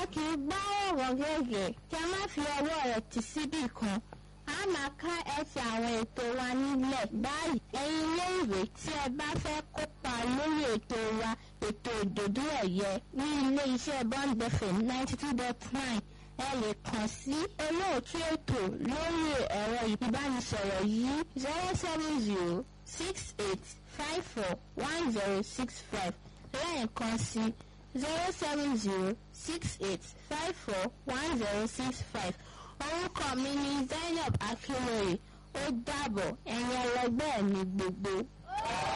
kì í gbá ọ̀rọ̀ gẹ́gẹ́ kí a má fi ọwọ́ rẹ̀ tì síbì kan a máa ká ẹsẹ̀ àwọn ètò wa nílẹ̀ báyìí ẹ̀yin iléèwé tí ẹ bá fẹ́ kópa lórí ètò wa ètò ìdòdó ẹ̀yẹ ní ilé iṣẹ́ bond fm ninety two dot nine ẹ lè kàn sí olóòtú ètò lórí ẹ̀rọ ìbánisọ̀rọ̀ yìí zero seven zero six eight five four one zero six five lẹ́ẹ̀kan sí zero seven zero six eight five four one zero six five orúkọ mi ni zainab akinwere ó dàbọ̀ ẹ̀yin ẹlẹgbẹ́ mi gbogbo.